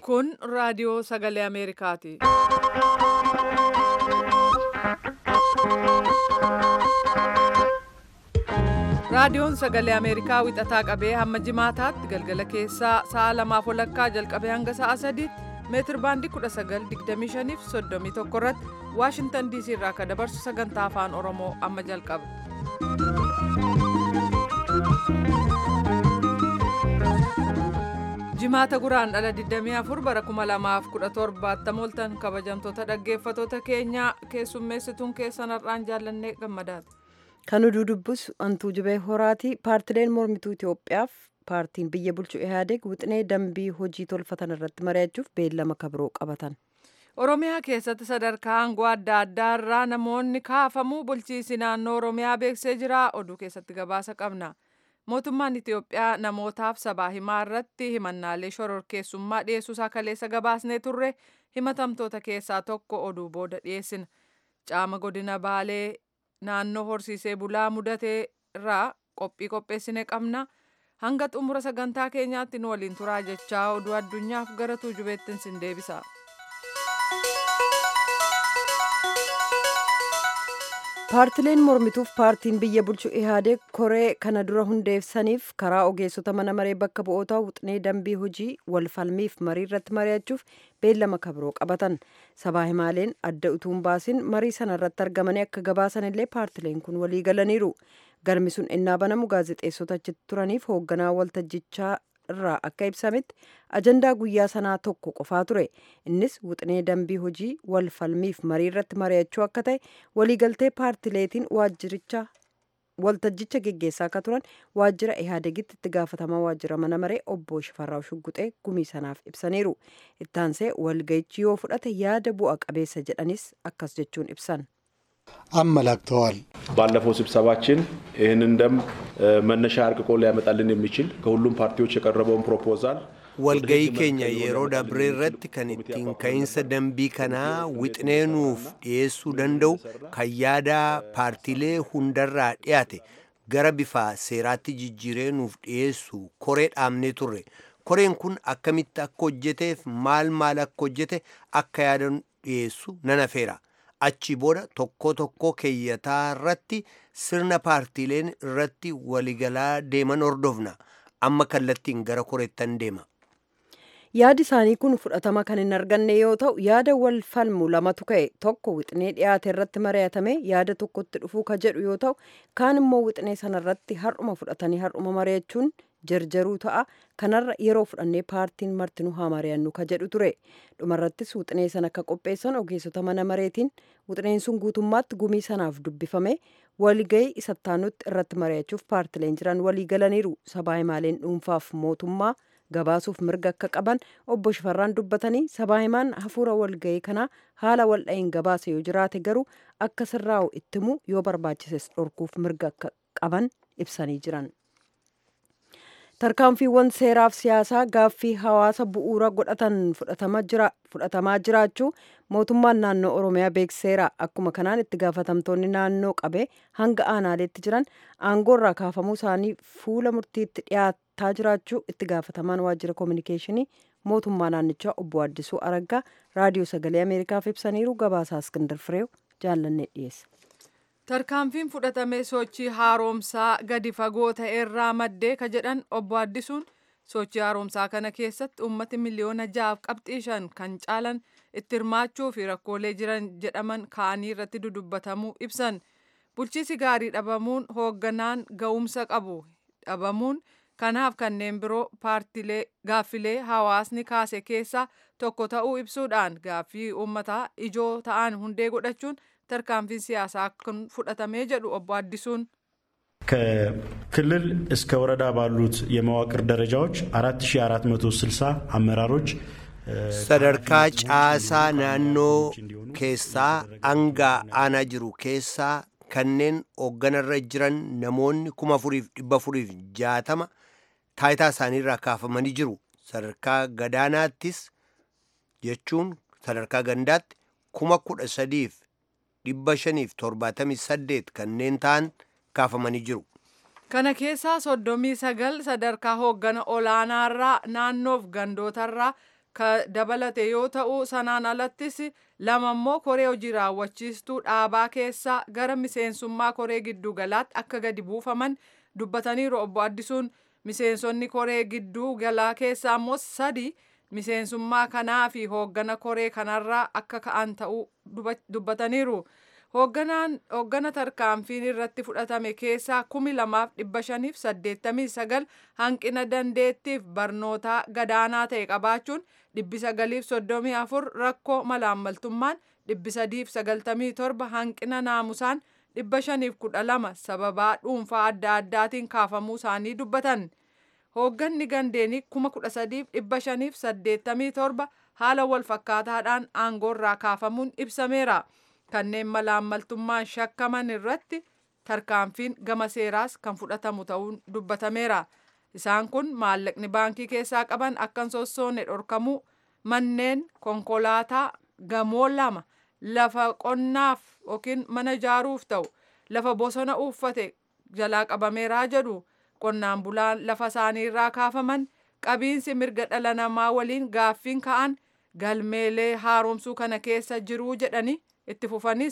Kun raadiyoo sagalee Ameerikaati. Raadiyoon sagalee Ameerikaa wixataa qabee hamma jimaataatti galgala keessaa sa'a lamaaf walakkaa jalqabee hanga sa'a sadiitti meetir baandii 1925 fi 31 irratti Waashintan DC irraa akka dabarsu sagantaa afaan Oromoo amma jalqaba. Jimaata guraan dhala 24 bara 2017 mooltan kabajamtoota dhaggeeffatoota keenyaa keessummeessituun keessan har'aan jaallannee gammadaati. Kan oduu dubbisu Antuu Jibee Horaati. Paartileen mormituu Itoophiyaaf paartiin biyya bulchu Ihaadeeg wixinee dambii hojii tolfatan irratti mari'achuuf beellama kabiroo qabatan. Oromiyaa keessatti sadarkaa aangoo adda addaa irraa namoonni kaafamuu bulchiinsi naannoo Oromiyaa beeksisee jira. Oduu keessatti gabaasa qabna. Mootummaan Itoophiyaa namootaaf sabaa himaa irratti himannaalee shororkeessummaa dhiyeessuusaa kaleessa gabaasnee turre himatamtoota keessaa tokko oduu booda dhiyeessina. Caama godina Baalee naannoo horsiisee bulaa mudatee irraa qophii qopheessine qabna. Hanga xumura sagantaa keenyaatti nu waliin turaa jechaa oduu addunyaaf gara tuujubeettiin sin deebisa. Paartileen mormituuf paartiin biyya bulchu Ihaadeeg koree kana dura hundeessaniif karaa ogeessota mana maree bakka bu'ootaa wixinee dambii hojii wal falmiif marii irratti mari'achuuf beellama kabiroo qabatan. Sabaa himaaleen adda utuun baasin marii sana irratti argamanii akka gabaasan illee paartileen kun walii galaniiru. Galmi sun innaa banamu gaazexeessota achitti turaniif hoogganaa waltajjichaa irraa akka ibsametti ajandaa guyyaa sanaa tokko qofaa ture innis wixinee dambii hojii wal falmiif marii irratti mari'achuu akka ta'e waliigaltee paartileetiin waajjiricha waltajjicha geggeessaa akka turan waajjira ihaadegitti itti gaafatamaa waajjira mana maree obbo Shifarraa Shugguxee gumii sanaaf ibsaniiru ittaansee walga'ichi yoo fudhate yaada bu'a qabeessa jedhanis akkas jechuun ibsan. አመላክተዋል። ባለፈው ስብሰባችን ይህንን ደንብ መነሻ አርቅቆ ሊያመጣልን የሚችል ከሁሉም ፓርቲዎች የቀረበውን ፕሮፖዛል walgayii keenya yeroo dabree irratti kan ittiin ka'iinsa dambii kanaa wixineenuuf dhiyeessuu danda'u kan yaada paartiilee hundarraa dhiyaate gara bifa seeraatti jijjiireenuuf dhiyeessu koree dhaabnee turre koreen kun akkamitti akka hojjeteef maal maal akka hojjete akka yaada dhiyeessu nan afeera achi booda tokko tokko keeyyataa irratti sirna paartiileen irratti waligalaa deeman hordofna amma kallattiin gara koreettan deema. yaadi isaanii kun fudhatama kan hin arganne yoo ta'u yaada wal falmu lamatu ka'e tokko wixinee dhiyaate irratti mari'atame yaada tokkotti dhufuu ka jedhu yoo ta'u kaan immoo wixinee sana irratti har'uma fudhatanii har'uma mari'achuun jarjaruu ta'a kanarra yeroo fudhannee paartiin martinuu haa mari'annu ka jedhu ture dhumarrattis wixinee sana akka qopheessan ogeessota mana mareetiin wixineen sun guutummaatti gumii sanaaf dubbifame walga'ii isattaanutti irratti mari'achuuf paartileen jiran walii galaniiru sabaa himaaleen dhuunfaaf mootummaa gabaasuuf mirga akka qaban obbo Shifarraan dubbatanii sabaa himaan hafuura walga'ii kanaa haala waldha'iin gabaase yoo jiraate garuu akka sirraa'u ittimu yoo barbaachises dhorkuuf mirga akka qaban ibsanii jiran. tarkaanfiiwwan seeraaf siyaasaa gaaffii hawaasa bu'uura godhatan fudhatamaa jiraachuu mootummaan naannoo oromiyaa beekseera akkuma kanaan itti gaafatamtoonni naannoo qabee hanga aanaaleetti jiran aangoorraa kaafamuu isaanii fuula murtiitti dhiyaataa jiraachuu itti gaafatamaan waajjira koominikeeshinii mootummaa naannichaa obbo Addisuu Araggaa raadiyoo sagalee ameerikaaf ibsaniiru gabaasaa Iskindar Fireew jaallannee dhiyeessa. Tarkaanfiin fudhatame sochii haaromsaa gadi fagoo ta'e irraa maddee ka jedhan obbo Addisuun sochii haaromsaa kana keessatti uummati miliyoona ja'aaf qabxii shan kan caalan itti hirmaachuu fi rakkoolee jiran jedhaman ka'anii irratti dudubbatamuu ibsan. Bulchiisi gaarii dhabamuun hoogganaan ga'umsa qabu dhabamuun kanaaf kanneen biroo paartilee gaaffilee hawaasni kaase keessaa tokko ta'uu ibsuudhaan gaaffii uummataa ijoo ta'an hundee godhachuun tarkaanfiin siyaasaa kun fudhatamee jedhu obbo Addisuun ከክልል እስከ ወረዳ ባሉት የመዋቅር ደረጃዎች 4460 አመራሮች sadarkaa caasaa naannoo keessaa hanga aanaa jiru keessaa kanneen hoogganarra jiran namoonni kuma afuriif dhibba afuriif jaatama taayitaa isaaniirraa kaafamanii jiru sadarkaa gadaanaattis jechuun sadarkaa gandaatti kuma kudha sadiif dhibba shaniif torbaatamii saddeet kanneen ta'an kaafamanii jiru. Kana keessaa soddomii sagal sadarkaa hooggana olaanaarraa naannoof gandootarraa ka dabalate yoo ta'u sanaan alattis lama immoo koree hojii raawwachiistuu dhaabaa keessaa gara miseensummaa koree gidduu galaatti akka gadi buufaman dubbataniiru obbo Addisuun miseensonni koree gidduu galaa keessaa immoo sadi miseensummaa kanaa fi hooggana koree kanarraa akka ka'an ta'uu dubbataniiru. Hoogganaan hooggana tarkaanfiin irratti fudhatame keessaa kumi lamaaf dhibba shaniif saddeettamii sagal hanqina dandeettiif barnootaa gadaanaa ta'e qabaachuun dhibbi sagaliif soddomii afur rakkoo malaammaltummaan dhibbi sadiif sagaltamii torba hanqina naamusaan dhibba shaniif kudha lama sababaa dhuunfaa adda addaatiin kaafamuu isaanii dubbatan. Hoogganni gandeenii kuma kudha sadiif dhibba shaniif saddeettamii torba haala wal fakkaataadhaan aangoorraa kaafamuun ibsameera. Kanneen malaammaltummaan shakkaman irratti tarkaanfiin gama seeraas kan fudhatamu ta'uun dubbatameera. Isaan kun maallaqni baankii keessaa qaban akka hin sossoone dhorkamuu manneen konkolaataa gamoo lama lafa qonnaaf yookiin mana ijaaruuf ta'u lafa bosona uffate jalaa qabameeraa jedhu qonnaan bulaan lafa isaaniirraa kaafaman qabiinsi mirga dhala namaa waliin gaaffiin ka'an galmeelee haaromsuu kana keessa jiruu jedhani itti fufanis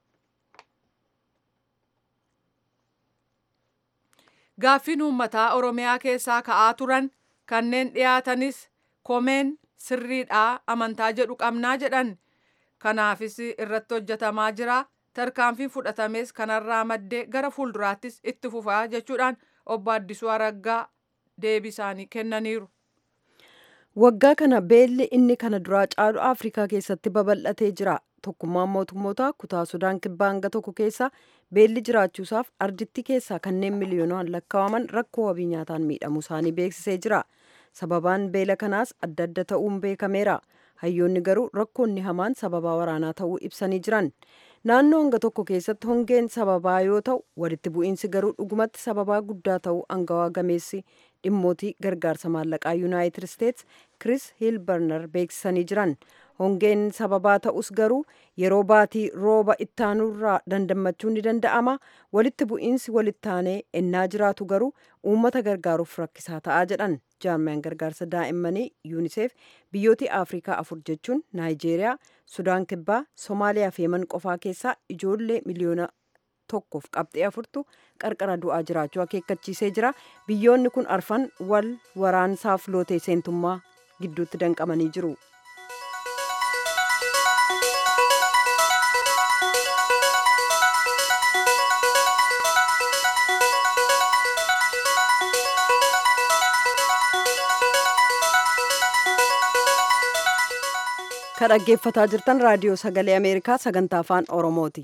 gaaffiin uummataa oromiyaa keessaa ka'aa turan kanneen dhiyaatanis komeen sirriidhaa amantaa jedhu qabnaa jedhan kanaafis irratti hojjetamaa jira tarkaanfiin fudhatames kanarraa maddee gara fuulduraattis itti fufaa jechuudhaan obbo Addisuu Araggaa deebii isaanii kennaniiru. Waggaa kana beelli inni kana duraa caalu Afrikaa keessatti babal'atee jira. Tokkummaan mootummootaa kutaa Sudaan kibbaa hanga tokko keessa beelli jiraachuusaaf ardittii keessaa kanneen miliyoonaan lakkaa'aman rakkoo wabii nyaataan miidhamuu isaanii beeksisee jira. Sababaan beela kanaas adda adda ta'uun beekameera. Hayyoonni garuu rakkoonni hamaan sababaa waraanaa ta'uu ibsanii jiran. Naannoo hanga tokko keessatti hongeen sababaa yoo ta'u walitti bu'iinsi garuu dhugumatti sababaa guddaa ta'uu angawaa gameessi dhimmootii gargaarsa maallaqaa yuunaayitid isteets Chris Hilberner beeksisanii jiran. Hongeen sababaa ta'us garuu yeroo baatii rooba ittaanurraa dandammachuun ni danda'ama. Walitti bu'iinsi walittaanee ennaa jiraatu garuu uummata gargaaruuf rakkisaa ta'aa jedhan. Jaarmiyaan gargaarsa daa'immanii yuuniseef biyyooti Afrikaa afur jechuun Naayijeeriyaa, Sudaan Kibbaa, Somaaliyaa fi Yemen qofaa keessaa ijoollee miliyoona tokkoof qabxee afurtu qarqara du'aa jiraachuu akeekkachiisee jira. Biyyoonni kun arfan wal waraansaaf lootee seentummaa gidduutti danqamanii jiru. kan dhaggeeffataa jirtan raadiyoo sagalee ameerikaa sagantaa afaan oromooti.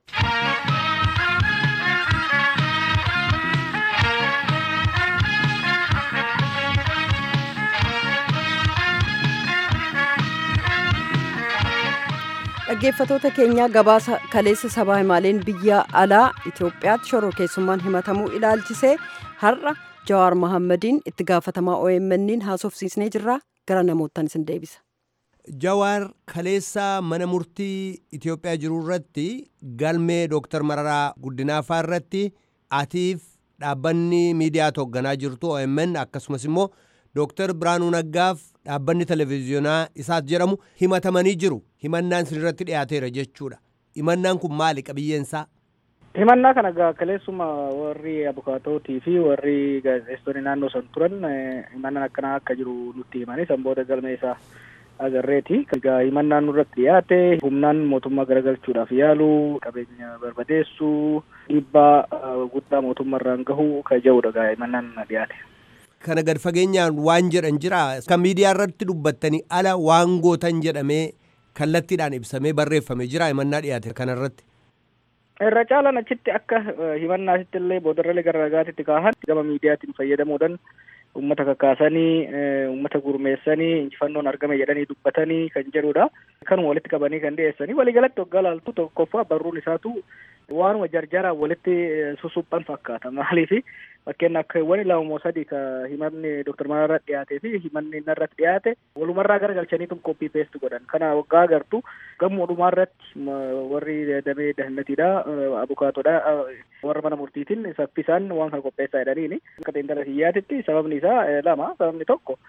dhaggeeffatoota keenya gabaasa kaleessa sabaa himaaleen biyya alaa itiyoophiyaatti shoroo keessummaan himatamuu ilaalchisee har'a jawaar mohammadiin itti gaafatamaa OMN'n haasofsiisnee jirra gara namoottan isin deebisa. Jawaar kaleessaa mana murtii Itiyoophiyaa jiru irratti galmee Dooktar Mararaa Guddinaafaa irratti atiif dhaabbanni miidiyaa hoogganaa jirtu OMN akkasumas immoo Dooktar Biraanuu Naggaaf dhaabbanni televezyiyoonaa isaas jedhamu himatamanii jiru. Himannaan sin irratti dhiyaateera jechuudha. Himannaan kun maali qabiyyeensaa? Himannaa kana egaa kaleessuma warri abukaatootii fi warri gaazexeessitoonni naannoo san turan himannaan akkanaa akka jiru nutti himanii san booda galmee isaa agarreeti. Egaa himannaan nurratti dhiyaate humnaan mootummaa garagalchuudhaaf yaalu qabeenya barbadeessuu dhiibbaa guddaa mootummaarraan gahu kan jedhudha egaa himannaan dhiyaate. Kana gad fageenyaan waan jedhan jira kan miidiyaa irratti dubbattanii ala waan gootan jedhamee kallattiidhaan ibsamee barreeffame jira himannaa dhiyaate kanarratti. Irra caalaan achitti akka himannaasitti illee boodarralee gara ragaatitti kaahan gama miidiyaatiin fayyadamuudhaan uummata kakaasanii uummata gurmeessanii injifannoon argame jedhanii dubbatanii kan jedhudha. Kanuma walitti qabanii kan dhiyeessanii waliigalatti waggaa laaltu tokkoffaa barruun isaatu waanuma jarjaraan walitti susuphan fakkaata maaliif fakkeen akka wani lama moo sadii ka himanni Dr. Mararaa dhiyaatee fi himanni narratti dhiyaate walumarraa gara galchaniitu koppii peest godhan kana waggaa agartu gamoo dhumaarratti warri damee dahannatiidha abukaatodha warra mana murtiitiin saffisaan waan kana qopheessaa jedhaniini akka xiinxala siyyaatitti sababni isaa lama sababni tokko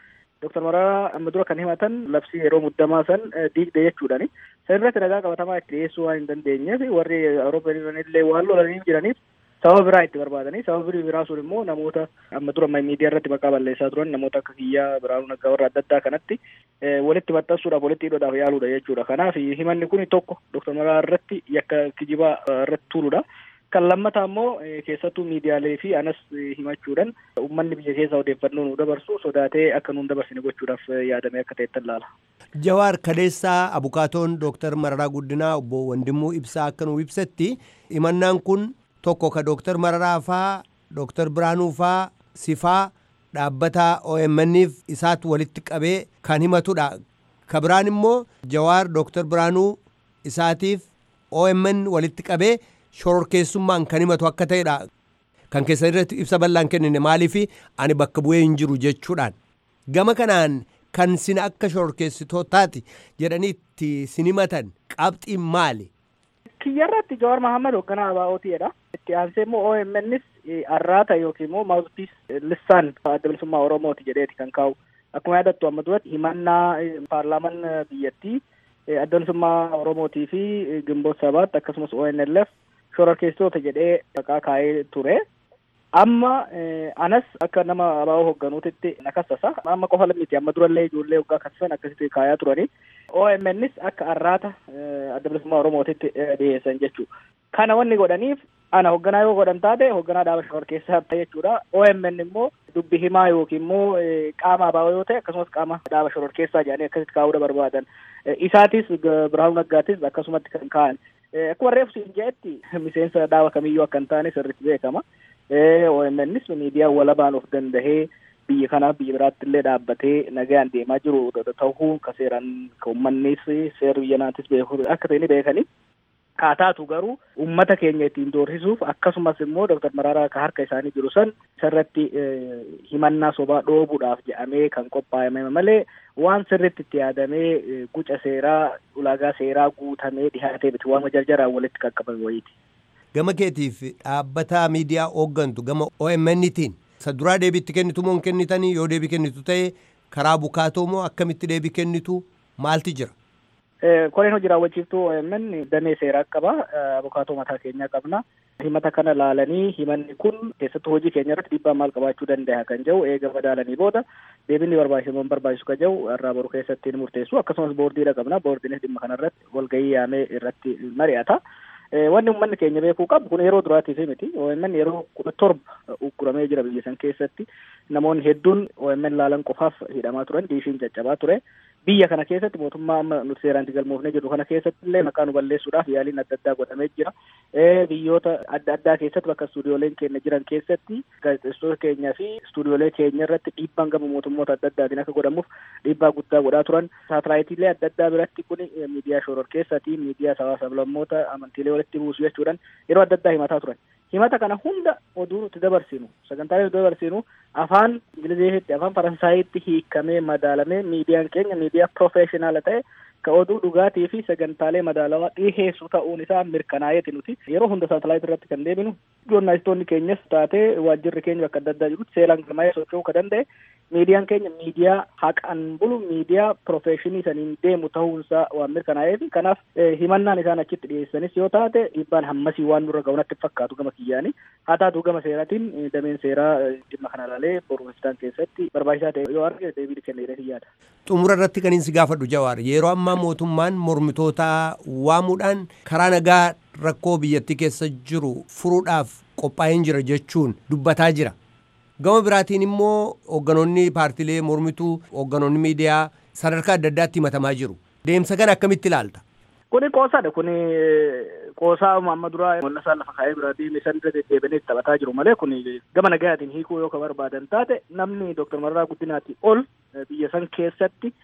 Dooktar Mararaa amma dura kan himatan labsii yeroo muddamaa san diigde jechuudhani. San irratti ragaa qabatamaa itti dhiyeessuu waan hin dandeenyeef warri Awurooppaa illee waan lolanii jiraniif sababa biraa itti barbaadanii sababa biraa sun immoo namoota amma dura miidiyaa irratti maqaa balleessaa turan namoota akka kiyyaa biraanuu naggaa warra adda addaa kanatti walitti maxxansuudhaaf walitti hidhuudhaaf yaaluudha jechuudha. Kanaaf himanni kun tokko Dooktar Mararaa irratti yakka kijibaa irratti turuudha. Kan lammataa immoo keessattuu miidiyaalee fi anas himachuudhaan uummanni biyya keessa odeeffannoo nu dabarsu sodaatee akka nuun dabarsine gochuudhaaf yaadame akka ta'etti laala. Jawaar Kaleessaa Abukaatoon Dooktar Mararaa Guddinaa obbo Wandimuu Ibsaa akka nu ibsetti himannaan kun tokko ka Dooktar Mararaa faa Dooktar Biraanuu faa sifaa dhaabbata OMN'if isaatu walitti qabee kan himatudha. Ka biraan immoo Jawaar Dooktar Biraanuu isaatiif OMN walitti qabee shororkeessummaan kan himatu akka ta'edha. Kan keessa irratti ibsa bal'aan kennine maaliif ani bakka bu'ee hin jiru jechuudhaan. Gama kanaan kan sin akka shororkeessitootaati jedhanii itti sin himatan qabxiin maali? Kiyyarratti Jawaar Mahammad hoogganaa ABO'tiidha. Itti aansee immoo OMN'is arraata yookiin immoo maawuspiis lissaan adda bilisummaa Oromooti jedheeti kan kaa'u. Akkuma yaadattu amma duratti himannaa paarlaaman biyyattii adda bilisummaa Oromootii fi Gimboot Sabaatti akkasumas ONLF shororkeessitoota jedhee maqaa kaa'ee ture. Amma anas akka nama ABO hoogganuutitti na kassasa. Amma qofa miti amma durallee ijoollee waggaa kassasan akkasitti kaayaa turani. OMNs akka arraata adda bilisummaa Oromootitti dhiyeessan jechuudha. Kana wanni godhaniif ana hoogganaa yoo godhan taate hoogganaa dhaaba shororkeessaa ta'e jechuudha. OMN immoo dubbi himaa yookiin immoo qaama ABO yoo ta'e akkasumas qaama dhaaba shororkeessaa jedhanii akkasitti kaa'uudha barbaadan. Isaatis Birahaanuu Naggaatis akkasumatti kan kaa'an. Akkuma reefsi hin jedhetti miseensa dhaaba kamiyyuu akka hin taane sirriitti beekama. OMNs miidiyaa walabaan of dandahee biyya kanaaf biyya biraatti illee dhaabbatee nagaan deemaa jiru ta'uu ka seeraan ka uummannis seera biyya naatis beeku akka ta'e ni beekani. Kaataatu garuu uummata keenya ittiin doorsisuuf akkasumas immoo Dooktar Mararaa ka harka isaanii jiru san sirratti himannaa sobaa dhoobuudhaaf jedhamee kan qophaa'ame malee waan sirritti itti yaadamee guca seeraa ulaagaa seeraa guutamee dhihaatee miti waan jarjaraan walitti qaqqabame wayiiti. Gama keetiif dhaabbata miidiyaa hooggantu gama OMN'tiin isa duraa deebiitti kennitu moo hin kennitanii yoo deebii kennitu ta'e karaa bukaatoo moo akkamitti deebii kennitu maalti jira? Koreen hojii raawwachiiftuu OMN damee seeraa qaba. Abukaatoo mataa keenyaa qabna. Himata kana laalanii himanni kun keessattuu hojii keenya irratti dhiibbaa maal qabaachuu danda'a kan jedhu eega madaalanii booda deebiin barbaachisu moo barbaachisu kan jedhu irraa boru keessatti murteessu akkasumas boordiidha qabna. Boordiinis dhimma kanarratti walgahii yaamee irratti mari'ata. Wanni uummanni keenya beekuu qabu kun yeroo duraatiif miti. OMN yeroo kudha torba ugguramee jira biyya san keessatti. Namoonni hedduun OMN laalan qofaaf hidhamaa turan diishiin caccabaa ture. Biyya kana keessatti mootummaa amma nuti seeraan itti galmoofnee jirru kana keessatti illee maqaa nu balleessuudhaaf yaaliin adda addaa godhamee jira. Biyyoota adda addaa keessatti bakka istuudiyooleen keenya jiran keessatti gaazexeessitoota keenyaa fi istuudiyoolee keenya irratti dhiibbaan gama mootummoota adda addaatiin akka godhamuuf dhiibbaa guddaa godhaa turan. Saatalaayitiilee adda addaa biratti kun miidiyaa shororkeessaati miidiyaa sabaa sablammoota amantiilee walitti buusu jechuudhaan yeroo adda addaa himataa turan. Himata kana hunda oduu nuti dabarsinu sagantaalee nuti dabarsinu afaan ingiliziitti afaan faransaayitti hiikamee madaalamee miidiyaan keenya miidiyaa profeeshinaala ta'e ka oduu dhugaatii fi sagantaalee madaalawaa dhiheessu ta'uun isaa mirkanaa'eeti nuti yeroo hunda saatalaayit irratti kan deebinu joornaalistoonni keenyas taatee waajjirri keenya bakka adda addaa jirutti seeraan galmaa'ee socho'uu ka danda'e miidiyaan keenya miidiyaa haqaan bulu miidiyaa profeeshinii saniin deemu ta'uunsaa waan mirkanaa'eef kanaaf himannaan isaan achitti dhiyeessanis yoo taate dhiibbaan hammasii waan nurra ga'u natti fakkaatu gama kiyyaani haa taatu gama seeraatiin dameen seeraa dhimma kana ilaalee boruufistaan keessatti barbaachisaa ta'e yoo arge deebii kenna jedhee yaada. Xumura irratti kan inni si gaafadhu Jawaar yeroo ammaa mootummaan mormitoota waamuudhaan karaa nagaa rakkoo biyyattii keessa jiru furuudhaaf qophaa'een jira jechuun dubbataa jira. Gama biraatiin immoo hoogganoonni paartilee mormituu hoogganoonni miidiyaa sadarkaa adda addaatti himatamaa jiru. Deemsa kana akkamitti ilaalta? Kuni qoosaadha. Kuni qoosaa amma duraa mul'asaa lafa kaa'ee bira deeme san irra deddeebiinee taphataa jiru malee kuni gama nagayaatiin hiikuu yoo ka barbaadan taate namni Dooktar Mararaa Guddinaatti ol biyya san keessatti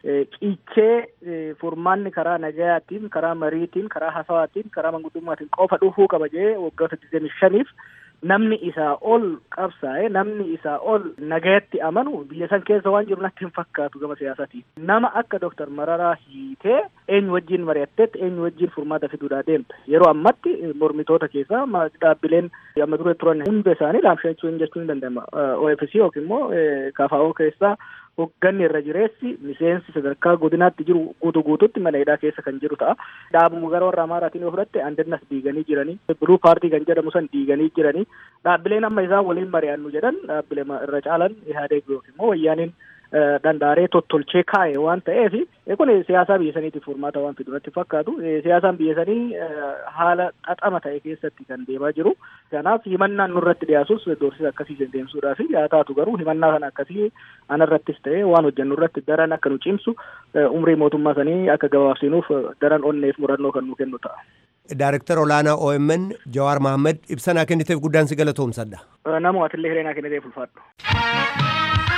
qiichee furmaanni karaa nagayaatiin, karaa mariitiin, karaa hasawaatiin, karaa manguddummaatiin qofa dhufuu qaba jee waggoota digdamii shaniif namni isaa ol qabsaa'e namni isaa ol nagayatti amanu biyya san keessa waan jiru natti hin fakkaatu gama siyaasaatiin. Nama akka Dooktar Mararaa hiitee eenyu wajjin mari'atteetti eenyu wajjin furmaata fiduudhaa deemte. Yeroo ammatti mormitoota keessaa dhaabbileen amma dura turan hunda isaanii laamshachuu jechuun ni danda'ama. OFC yookiin immoo KFO keessaa hogganni irra jireessi miseensi sadarkaa godinaatti jiru guutuu guutuutti mana hidhaa keessa kan jiru ta'a. Dhaabuma gara warra Amaaraatiin yoo fudhatte Andannas diiganii jiranii, Biluu paartii kan jedhamu san diiganii jiranii. Dhaabbileen amma isaan waliin mari'annu jedhan dhaabbilee irra caalan Ihaadeeg yookiin immoo wayyaaniin dandaaree tottolchee kaa'e waan ta'eef kun siyaasaa biyya saniitiif furmaata waan fidu natti fakkaatu siyaasaan biyya sanii haala xaxama ta'e keessatti kan deemaa jiru kanaaf himannaan nurratti dhiyaasus doorsisa akkasii deemsuudhaaf yaa taatu garuu himannaa kana akkasii anarrattis ta'e waan hojjennu irratti daran akka nu cimsu umrii mootummaa sanii akka gabaabsinuuf daran onneef murannoo kan nu kennu ta'a. Daarektar olaanaa OMN Jawaar Mahammad ibsa kenniteef guddaan si galatoomsadha. Namoo atillee hireenaa kenniteef ulfaadhu.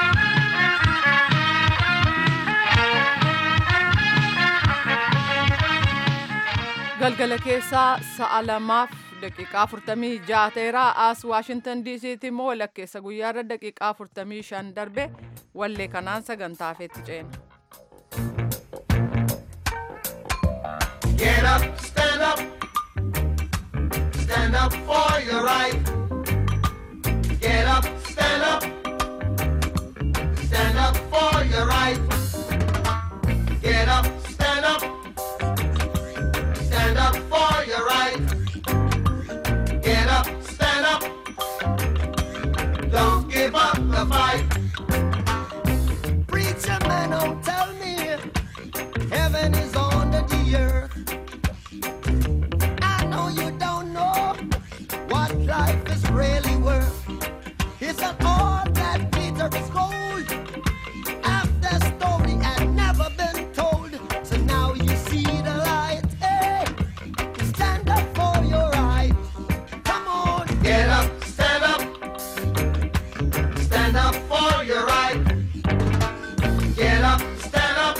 galgala keessaa sa'a lamaaf daqiiqaa afurtamii ja'a ta'eera as waashintan diisiitti immoo walakkeessa guyyaarra daqiiqaa afurtamii shan darbe wallee kanaan sagantaa feetti ceena. Get up, stand up, stand up for your right. Get up, stand up, stand up for your right. Get up, stand up. Stand up for your right. Get up, stand up. Don't give up the fight. Preacher man, don't tell me heaven is under the earth. I know you don't know what life is really worth. It's not all that glitter is gold. Half the story had never been told. So now you see the light. Hey, stand up for your right. Come on, get up, stand up. Stand up for your right. Get up, stand up.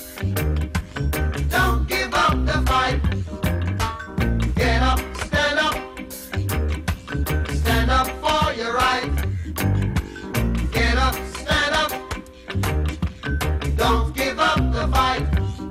Don't give up the fight. Get up, stand up. Stand up for your right. Get up, stand up. Don't give up the fight.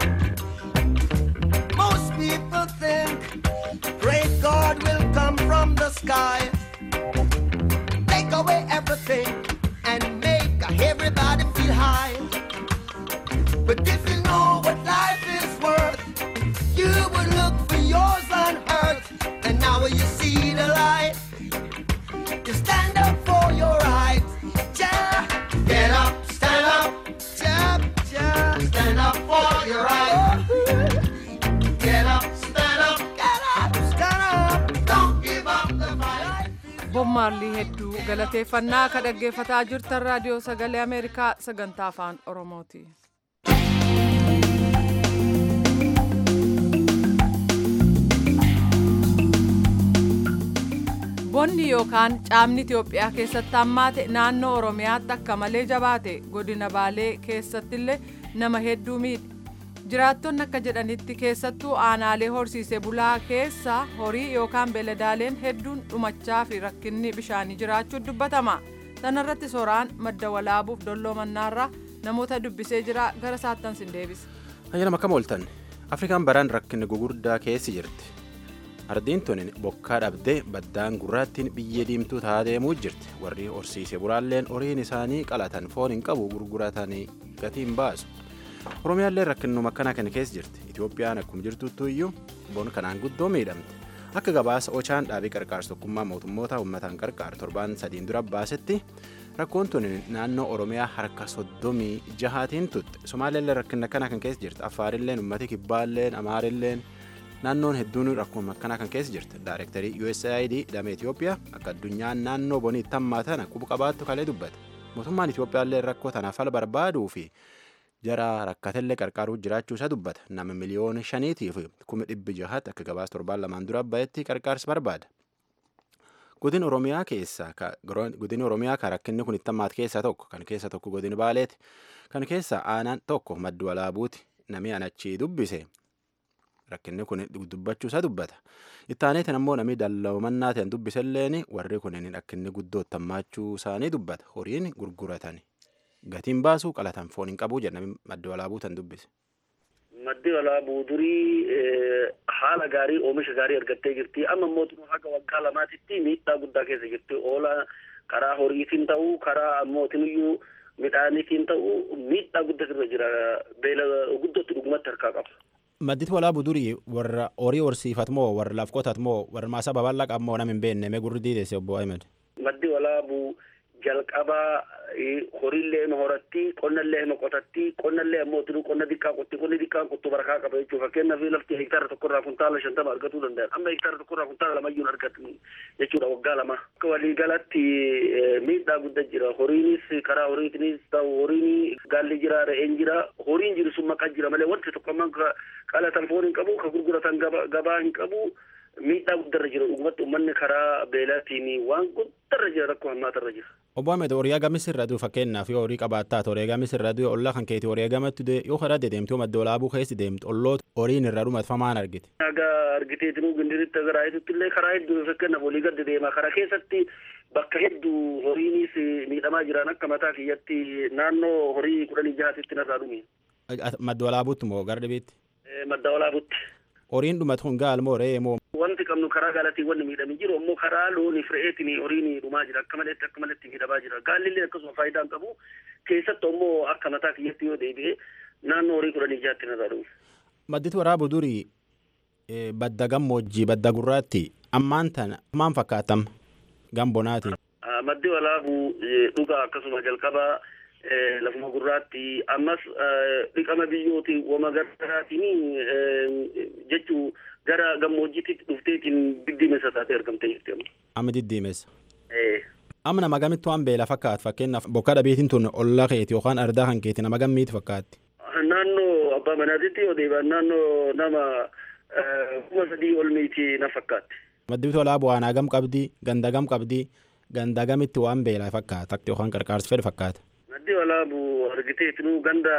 Most people think great God will come from the sky, take away everything, and make everybody feel high. But if you know what life is worth, you would look for yours on earth, and now you see the light. You stand up for your rights. Ja, get up, stand up. Ja, ja, stand up for your rights. Get up, stand up. Get up, stand up. Don't give up the fight. bommaallii hedduu galateeffannaa ka dhaggeeffataa jirtan raadiyoo sagalee ameerikaa sagantaa afaan oromooti. bonni yookaan caamni itiyoophiyaa keessatti hammaate naannoo oromiyaatti akka malee jabaate godina baalee keessattillee nama hedduu miidhe jiraattonni akka jedhanitti keessattuu aanaalee horsiisee bulaa keessa horii yookaan beeladaaleen hedduun dhumachaa fi rakkinni bishaanii jiraachuu dubbatama sanarratti soraan madda walaabuuf dolloo mannaarraa namoota dubbisee jira gara saattan sin deebisa. Ayyaanama akkam ooltan Afrikaan baraan rakkinni gugurdaa keessi jirti. Ardiin tuni bokkaa dhabdee baddaan gurraattiin biyyee diimtuu taa'aa deemuu jirti. Warri horsiisee bulaalleen horiin isaanii qalatan foon hin qabu gurguratanii gatiin baasu. Oromiyaallee rakkinnuma akkanaa kana keessa jirti. Itoophiyaan akkuma jirtuttu iyyuu bon kanaan guddoo miidhamte. Akka gabaasa Ochaan dhaabii qarqaarsa tokkummaa mootummoota uummataan qarqaaru torbaan sadiin dura baasetti rakkoon tun naannoo Oromiyaa harka soddomii jahaatiin tutte. Somaaliillee rakkinna akkanaa kan keessa jirti. Affaarilleen uummati kibbaalleen Amaarilleen naannoon hedduun rakkoo akkanaa kan keessa jirti. Daayirektarii USAID damee Itoophiyaa akka addunyaan naannoo bonii tammaatan quba qabaattu kalee dubbata. Mootummaan Itoophiyaallee rakkoo tanaaf fala barbaaduu fi jara rakkatellee qarqaaruu jiraachuu isaa dubbata. Nama miliyoona shaniitiif kuma dhibbi jahaatti akka gabaasa torbaan lamaan dura bahetti qarqaarsa barbaada. Godin Oromiyaa keessa godin Oromiyaa kan rakkinni kun itti hammaate keessaa tokko kan keessa tokko godin Baaleeti. Kan keessa aanaan tokko maddu walaabuuti namni anachii dubbise rakkinni kun dubbachuu isaa dubbata. Itti aaneetiin ammoo namni dallawmannaa ta'an dubbiselleen warri kun rakkinni guddoo hammaachuu isaanii dubbata. Horiin gurguratan gatiin baasuu qalatan foon hin qabu jedhanii madda walaabuu tan dubbise. Maddi walaabuu durii haala gaarii oomisha gaarii argattee jirti. Amma mootummaa haga waggaa lamaatitti miidhaa guddaa keessa jirti. Oola karaa horiitiin ta'uu karaa ammootiin iyyuu midhaaniitiin ta'u miidhaa guddatu irra jira beela guddootti dhugumatti harkaa qaba. Madditi walaabuu durii warra horii horsiifat moo warra laf qotat moo warra maasaa babal'aa qabu moo nama hin beekne mee gurri diidesse obbo Ahmed. Maddi walaabuu jalqabaa horiillee ma horatti qonnallee ma qotatti qonnallee ammoo tinuu qonna diqqaa qotti qonni diqqaa qottu barakaa qaba jechuudha fakkeenyaaf lafti hektaara tokkorraa kuntaala shantama argatuu danda'an amma hektaara tokkorraa kuntaala lamayyuu argatan jechuudha waggaa lama akka waliigalatti miidhaa guddaa jira horiinis karaa horiitinis ta'u horiin gaalli jira re'een jira horiin jiru sun maqaa jira malee wanti tokko amman qalatan foon hin qabu ka gurguratan gabaa hin qabu miidhaa guddarra jira dhugumatti uummanni karaa beelaatiin waan guddarra jira rakkoo hammaatarra jira. Obbo Ahmed horii agamis irra du'u fakkeenyaaf yoo horii qabaattaa horii agamis irra du'u ollaa kan keetii horii agamatti du'e yoo karaa deemtu madda olaabuu keessa deemtu olloota horiin irra dhumatfamaan argite. Aga argiteetinuu gindiritti agarraa hedduu illee karaa hedduu fakkeenyaaf olii gadi deema karaa keessatti bakka hedduu horiinis miidhamaa jiran akka mataa kiyyatti naannoo horii kudhanii jahaatitti narraa dhume. Madda olaabuutti moo gara dhibeetti? Madda olaabuutti. Horiin dhumatu kun gaal moo re'ee moo? Wanti qabnu karaa gaalatiin wanni miidhamee jiru ammoo karaa looniif re'eetiin horiin dhumaa jira akka maleetti akka maleetti miidhamaa jira gaalli akkasuma faayidaa hin qabu keessattuu ammoo akka mataa kiyyatti yoo deebi'e naannoo horii kudhanii jahaatti narraa dhume. Madditi waraabuu durii badda gammoojjii badda gurraatti ammaan tana maal fakkaatam gambonaatiin. Maddi walaabuu dhugaa akkasuma jalqabaa lafuma gurraatti ammas dhiqama biyyooti wama garaatiin jechuu gara gammoojjiitti dhufteetiin diddiimessa taatee argamtee jirti amma. Amma diddiimessa. Amma nama gamittu waan beela fakkaatu fakkeenyaaf bokka dhabeetiin tun ollaa keeti yookaan ardaa kan keeti nama gammiiti fakkaatti. Naannoo abbaa manaatitti yoo deebi'an naannoo nama kuma sadii ol miiti na fakkaatti. Maddi tolaa bu'aanaa gam qabdii ganda gam qabdii ganda gamitti waan beelaa fakkaata yookaan qarqaarsi fedhe fakkaata. Maddi walaabu argiteetinuu ganda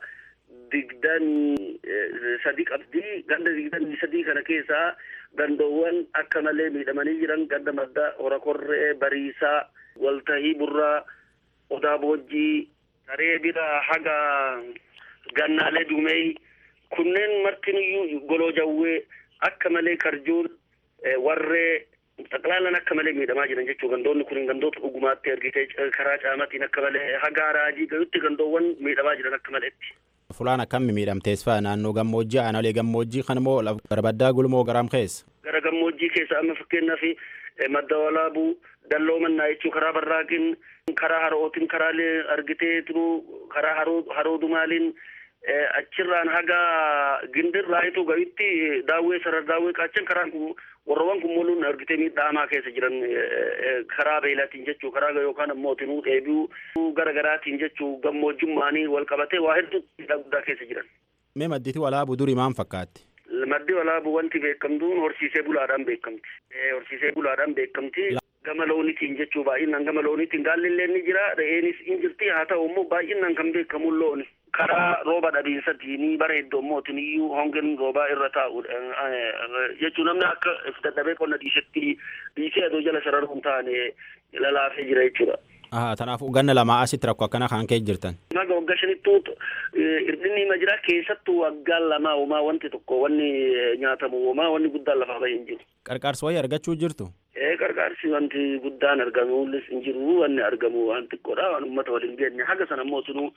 digdamii sadii qabdii ganda digdamii sadii kana keessaa gandoowwan akka malee miidhamanii jiran ganda madda hora korree bariisaa waltahii burraa odaa boojjii saree bira haga gannaalee dumee kunneen martiniyyuu goloo jawwee akka malee karjuun warree xaqlaalan akka malee miidhamaa jiran jechuu gandoonni kun gandoota dhugumaatti argitee karaa caamatiin akka malee haga raajii gayutti gandoowwan miidhamaa jiran akka maleetti. Fulaan akkamii miidhamtees fa'a naannoo gammoojjii aanolee gammoojjii kan moo barbaddaa gulmoo garaam keessa. Gara gammoojjii keessa amma fakkeenyaaf madda walaabuu dalloo mannaa jechuu karaa barraaqin karaa harootiin karaalee argitee turuu karaa haroo dumaaliin achirraan haga gindirraayitu gahitti daawwee sarar daawwee qaachan karaan kun warroowwan kun moluun argitee miidhamaa keessa jiran karaa beelaatiin jechuu karaa yookaan ammoo tinuu dheebi'uu gara garaatiin jechuu gammoojjummaanii wal qabatee waa hedduu miidhaa guddaa keessa jiran. Mee madditi walaabuu durii maal fakkaatti? Maddi walaabuu wanti beekamtuun horsiisee bulaadhaan beekamti. Horsiisee bulaadhaan beekamti. Gama loonitiin jechuu baay'inaan gama loonitiin gaalli illee ni jira re'eenis in jirti haa ta'u immoo baay'inaan kan beekamu looni. karaa rooba dhabiinsatiin bara hedduu mootin iyyuu hongeen roobaa irra taa'u jechuun namni akka dadhabee qonna dhiisetti dhiisee adoo jala sararuun taane lalaafee jira jechuudha. Kanaafuu ganna lamaa asitti rakkoo akkana kan ka'e jirtan. Naga waggaa shanittuu irdinni hima jira keessattuu waggaa lamaa uumaa wanti tokko wanni nyaatamu uumaa wanni guddaan lafaa bahee hin jiru. Qarqaarsi wayii argachuu jirtu? Ee qarqaarsi wanti guddaan argamuulis hin jiru wanni argamu waan xiqqoodha waan uummata waliin geenye haga sana immoo sunuu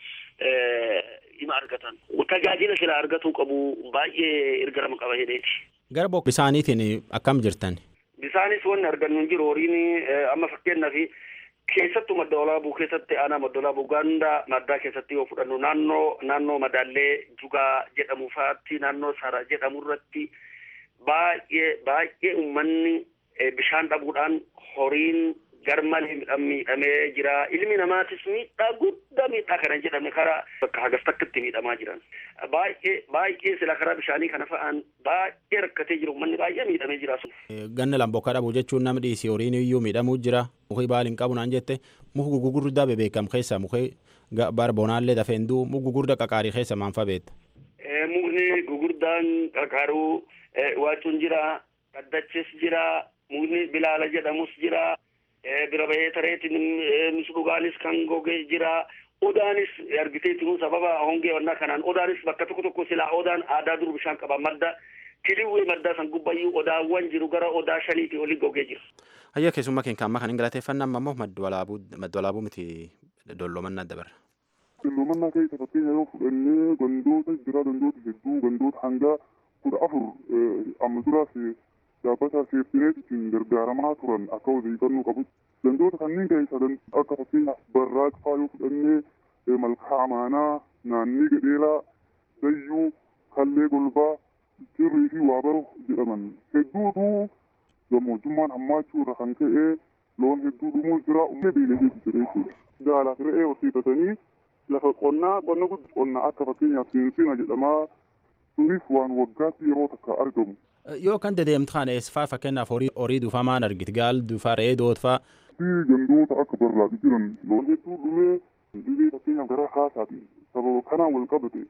hima argatan. Tajaajila sila argatuu qabu baay'ee ergarama qaba jedheeti. Gara bokka bisaaniitiin akkam jirtan? Bisaanis wanni argannu hin jiru horiin amma fakkeenyaaf keessattuu madda walaabuu keessatti aanaa madda walaabuu ganda maddaa keessatti yoo fudhannu naannoo naannoo madaallee jugaa jedhamu faatti naannoo sara jedhamu irratti baay'ee baay'ee uummanni bishaan dhabuudhaan horiin garmalee miidhamee jira ilmi namaatis miidhaa guddaa miidhaa kana jedhamne karaa bakka hagas takkatti miidhamaa jiran baay'ee baay'ee sila karaa bishaanii kana fa'aan baay'ee rakkatee jiru uummanni baay'ee miidhamee jira sun. Ganna lambokka dhabuu jechuun nama dhiisii horiin iyyuu miidhamuu jira muki baal hin qabu naan jette muki gugurdaa bebeekam keessa muki bara bonaallee dafeen duu muki gugurdaa qaqaarii keessa maan fa beekta. Mukni gugurdaan qaqaaruu waacuun jira dhaddachis jira mukni bilaala jedhamus jira. bira bahee tareetiin misudhugaanis kan gogee jira odaanis argiteetinuu sababa hongee wannaa kanaan odaanis bakka tokko tokko silaa odaan aadaa dur bishaan qaba madda tiliwwee maddaa san gubbayyuu odaawwan jiru gara odaa shaniitii olii gogee jira. Hayya keessummaa keenya amma kan hin galateeffannaa amma immoo madda walaabuu miti dollomannaa dabarra. Dollomannaa keessa fakkeenya yoo fudhannee gandoota jira gandoota hedduu gandoota hanga kudha afur amma duraas dhaabbata seeftineetiin gargaaramaa turan akka odeeffannoo qabu. Gandoota kanneen keessa akka fakkeenyaaf barraaqfaa yoo fudhannee malkaa amaanaa naannii gadheelaa dayyuu kallee golbaa cirrii fi waabaru jedhaman hedduutu gammoojjummaan hammaachuu irra kan ka'e loon hedduu dhumuu jira uumee beeyladeetu jira jechuudha. Gaalaaf re'ee horsiifatanii lafa qonnaa qonna guddaa qonna akka fakkeenyaaf seensina jedhamaa sunis waan waggaatti yeroo takka argamu. Yoo kan dedeemtu kana eessifaa fakkeenyaaf horii duufaa maan argiti gaal duufaa re'ee dootfaa. Fi gandoota akka barraaqi jiran loon hedduu dhumee dhibee fakkeenyaaf garaa kaasaati sababa kanaan wal qabate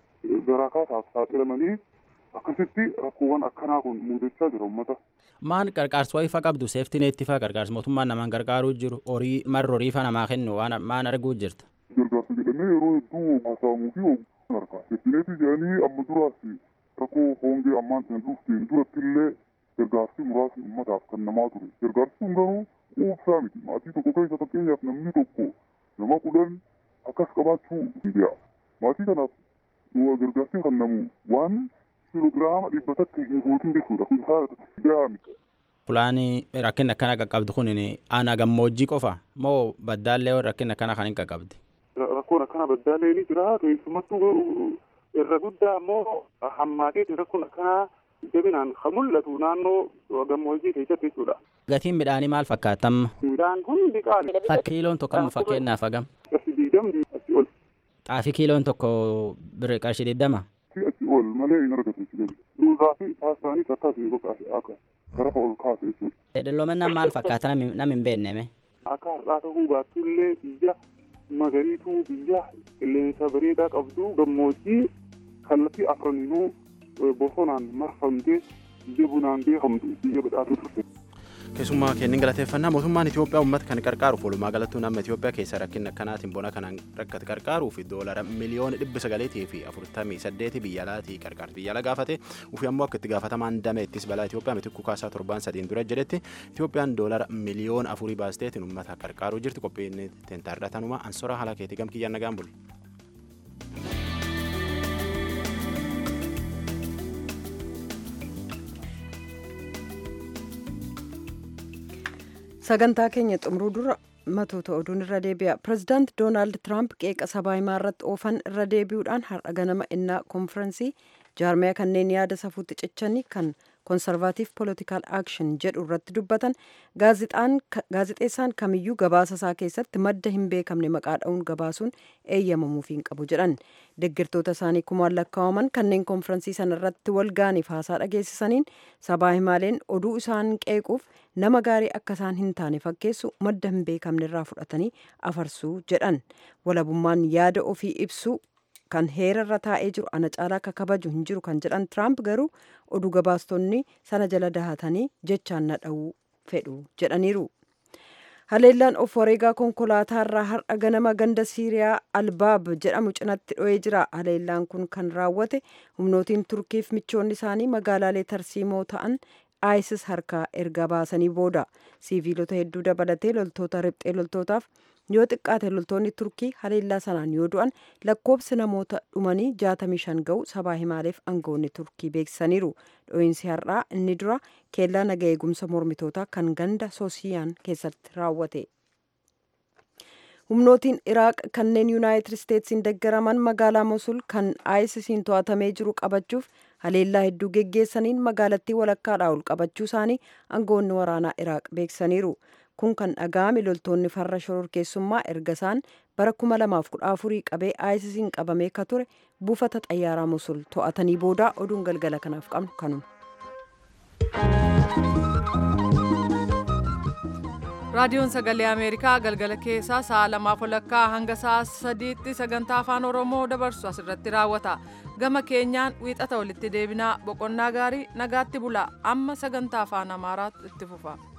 garaa kaasaaf saaxilamanii akkasitti rakkoowwan akkanaa kun mudachaa jira uummata. Maan qarqaarsa wayii fa qabdu seeftineetti fa qarqaarsa mootummaan namaan gargaaruu jiru horii marra horii fa namaa kennu waan maan arguu jirta. Gargaarsa jedhamee yeroo hedduu haasa'amuu fi oguun argaa. Seeftineetti jedhanii amma duraas rakkoo hongee ammaan sana dhufteen duratti illee gargaarsi muraasni uummataaf kan namaa ture. Gargaarsi kun garuu quubsaa miti. Maatii tokko keessa fakkeenyaaf namni tokko nama kudhan akkas qabaachuu danda'a. Maatii kanaaf gargaarsi kan namu waan kiloogiraama dhibba takka hin guutin jechuudha. Kun haala gahaa miti. Fulaani rakkinni akkana qaqqabdu kun aanaa gammoojjii qofa moo baddaallee rakkinni akkana kan hin qaqqabdi? Rakkoon akkana baddaallee ni jira. Keessumattuu irra guddaa ammoo hammaateeti rakkoon akkanaa jabinaan kan mul'atu naannoo gammoojjii keessatti jechuudha. Gatiin midhaanii maal fakkaatamma? Midhaan kun biqaale. Kiiloon tokko amma fakkeenyaaf hagam? Qarshii digdamni asii ol. Xaafii kiiloon tokko birrii qarshii digdama? Asii ol malee hin argatu jechuudha. Duudaa fi taasisaanis akkasii boqaase akka garafa ol kaase jechuudha. Dhalloomannaan maal fakkaata nam hin beekneme? Akka har'aa ta'uu baattullee biyya magariituu biyya qilleensa bareedaa qabdu gammoojjii kallattii afraninuu bosonaan marfamtee biyya bunaan beekamtu biyya badhaatu turte. Keessumaa kennin galateeffannaa mootummaan Itoophiyaa uummata kan qarqaaruuf walumaa galattuu nama Itoophiyaa keessa rakkina akkanaatiin bona kanaan rakkate qarqaaruuf doolara miliyoona dhibba sagaleetii fi afurtamii saddeeti biyya alaatii qarqaarti biyya ala gaafate ufi ammoo akka itti gaafatamaan dame ittis balaa Itoophiyaa mitikkuu kaasaa torbaan sadiin dura jedhetti Itoophiyaan doolara miliyoona afurii baasteetiin uummata qarqaaruu jirti qophiin teentaardhatanuma ansora haala keetii gamkiyyaan nagaan bulu. sagantaa keenya xumuruu dura matoota oduun irra deebi'a pirezidaant doonaald tiraamp qeeqa sabaa himaa irratti oofan irra deebi'uudhaan har'a ganama innaa koonfirensii jaarmiyaa kanneen yaada safuutti cichanii kan koonsarvaatiif poolitikaal aakshin jedhu irratti dubbatan gaazixeessaan kamiyyuu gabaasa isaa keessatti madda hin beekamne maqaa dha'uun gabaasuun eeyyamamuuf hin qabu jedhan deeggartoota isaanii kumaan lakkaa'aman kanneen koonfirensii sana irratti wal gaaniif haasaa dhageessisaniin sabaa himaaleen oduu isaan qeequuf nama gaarii akka isaan hin taane fakkeessu madda hin beekamne irraa fudhatanii afarsuu jedhan walabummaan yaada ofii ibsuu kan heera irra taa'ee jiru ana caalaa akka kabaju hin jiru kan jedhan tiraamp garuu oduu gabaastonni sana jala dahatanii jechaan na dha'uu fedhu jedhaniiru. haleellaan of wareegaa konkolaataa irraa har'a ganama ganda siiriyaa albaab jedhamu cinatti dho'ee jira haleellaan kun kan raawwate humnootiin turkiif michoonni isaanii magaalaalee tarsiimoo ta'an isis harkaa erga baasanii booda siiviilota hedduu dabalatee loltoota riphxee loltootaaf yoo xiqqaate loltoonni turkii haleellaa sanaan yoo du'an lakkoobsi namoota dhumanii 65 ga'u sabaa himaaleef aangawoonni turkii beeksisaniiru dho'iinsi har'aa inni dura keellaa naga eegumsa mormitootaa kan ganda soosiyaan keessatti raawwate. humnootiin iraaq kanneen yuunaayitid isteetsiin deggaraman magaalaa mosul kan aayisisiin to'atamee jiru qabachuuf haleellaa hedduu geggeessaniin magaalattii walakkaadhaa ol qabachuu isaanii aangawoonni waraanaa iraaq beeksisaniiru kun kan dhaga'ame loltoonni farra shororkeessummaa erga isaan bara 2014 qabee aayisisiin qabamee ka ture buufata xayyaaraa mosul to'atanii booda oduun galgala kanaaf qabnu kanuma. raadiyoon sagalee ameerikaa galgala keessaa sa'a lamaaf walakkaa hanga sa'a sadiitti sagantaa afaan oromoo dabarsu asirratti raawwata gama keenyaan wiixata walitti deebinaa boqonnaa gaarii nagaatti bulaa amma sagantaa afaan amaaraatti itti fufa.